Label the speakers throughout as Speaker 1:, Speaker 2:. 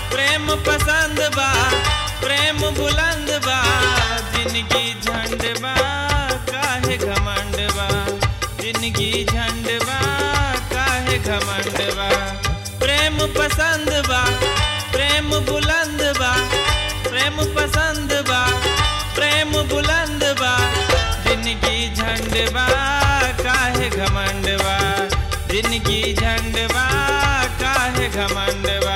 Speaker 1: प्रेम पसंद बा प्रेम बुलंद बा जिंदगी झंड बा काहे घमंड बा जिंदगी झंड बा काहे घमंड बा प्रेम पसंद बा प्रेम बुलंद बा प्रेम पसंद बा प्रेम बुलंद बा जिंदगी झंड बा काहे घमंड बा जिंदगी झंड बा काहे घमंड बा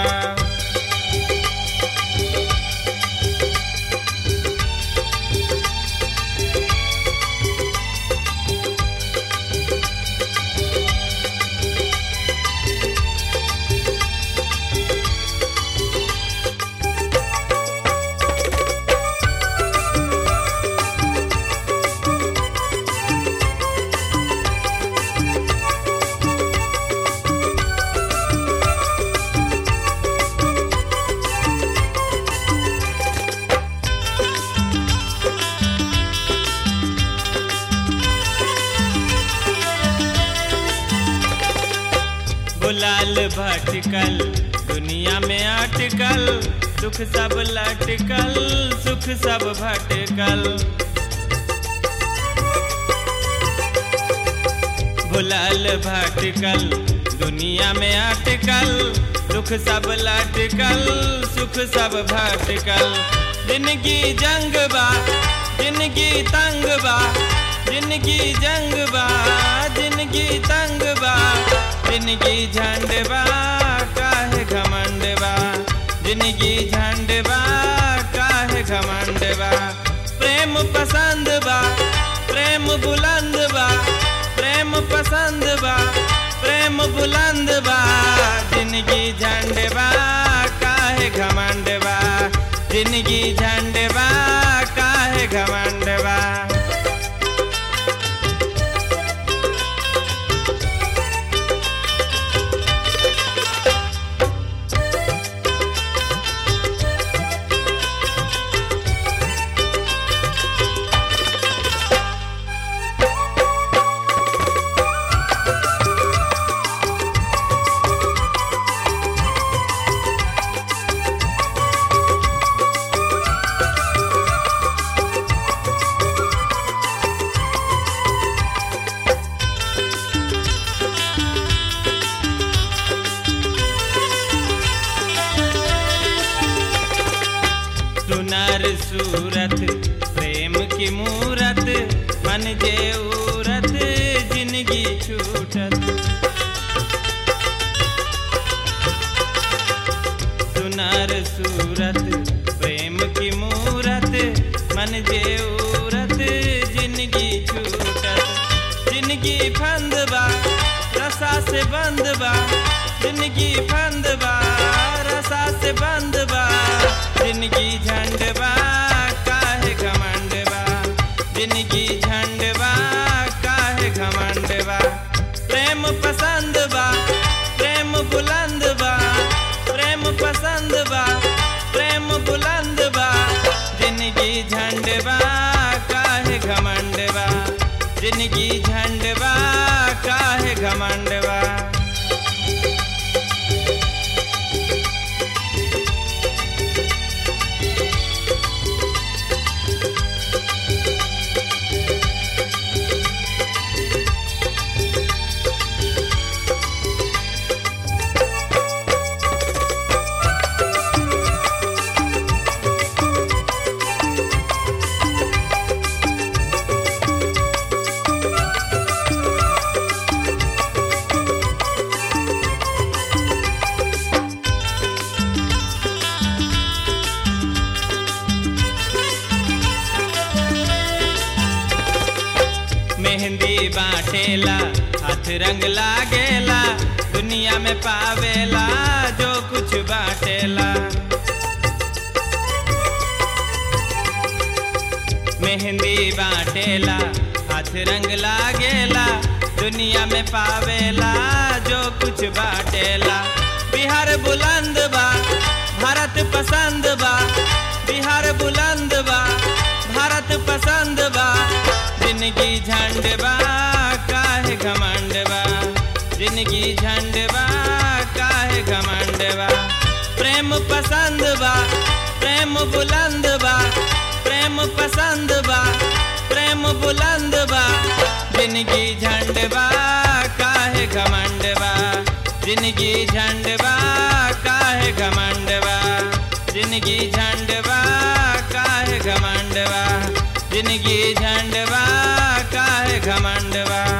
Speaker 1: बुलाल भटकल दुनिया में अटकल सुख सब लटकल सुख सब भटकल बुलाल भटकल दुनिया में अटकल दुख सब लटकल सुख सब भटकल जिंदगी जंग बा जिंदगी तंग बा जिंदगी जंग बा जिंदगी तंग बा जिंदगी झंड बा काहे घमंड बा जिंदगी झंड बा काहे घमंड बा प्रेम पसंद बा प्रेम बुलंद बा प्रेम पसंद बा प्रेम बुलंद बा जिंदगी झंड बा काहे घमंड बा जिंदगी झंड बा काहे घमंड बा सुनर सूरत प्रेम की मूरत मन जे उरत जिंदगी छूटत सुनर सूरत प्रेम की मूरत मन जे उरत जिंदगी छूटत जिंदगी फंद बा रसा से बंद बा जिंदगी फंद बा रसा से बंद बा जिंदगी झंड बा काहे घमंड बा जिंदगी झंड बा काहे घमंड बा प्रेम पसंद बा प्रेम बुलंद बा प्रेम पसंद बा प्रेम बुलंद बा जिंदगी झंड बा काहे घमंड बा जिंदगी झंड बा काहे घमंड बा मेहंदी बाटेला हाथ रंग लागेला दुनिया में पावेला जो कुछ बाटेला मेहंदी बाटेला हाथ रंग लागेला दुनिया में पावेला जो कुछ बाटेला बिहार बुलंद बा भारत पसंद बा बिहार बुलंद बा भारत पसंद बा जिंदगी झंड बा काहे घमंड बा जिंदगी झंड बा काहे घमंड बा प्रेम पसंद बा प्रेम बुलंद बा प्रेम पसंद बा प्रेम बुलंद बा जिंदगी झंड बा काहे घमंड बा जिंदगी झंड बा काहे घमंड बा जिंदगी झंड बा काहे घमंड बा जिंदगी झंड बा काहे घमंड बा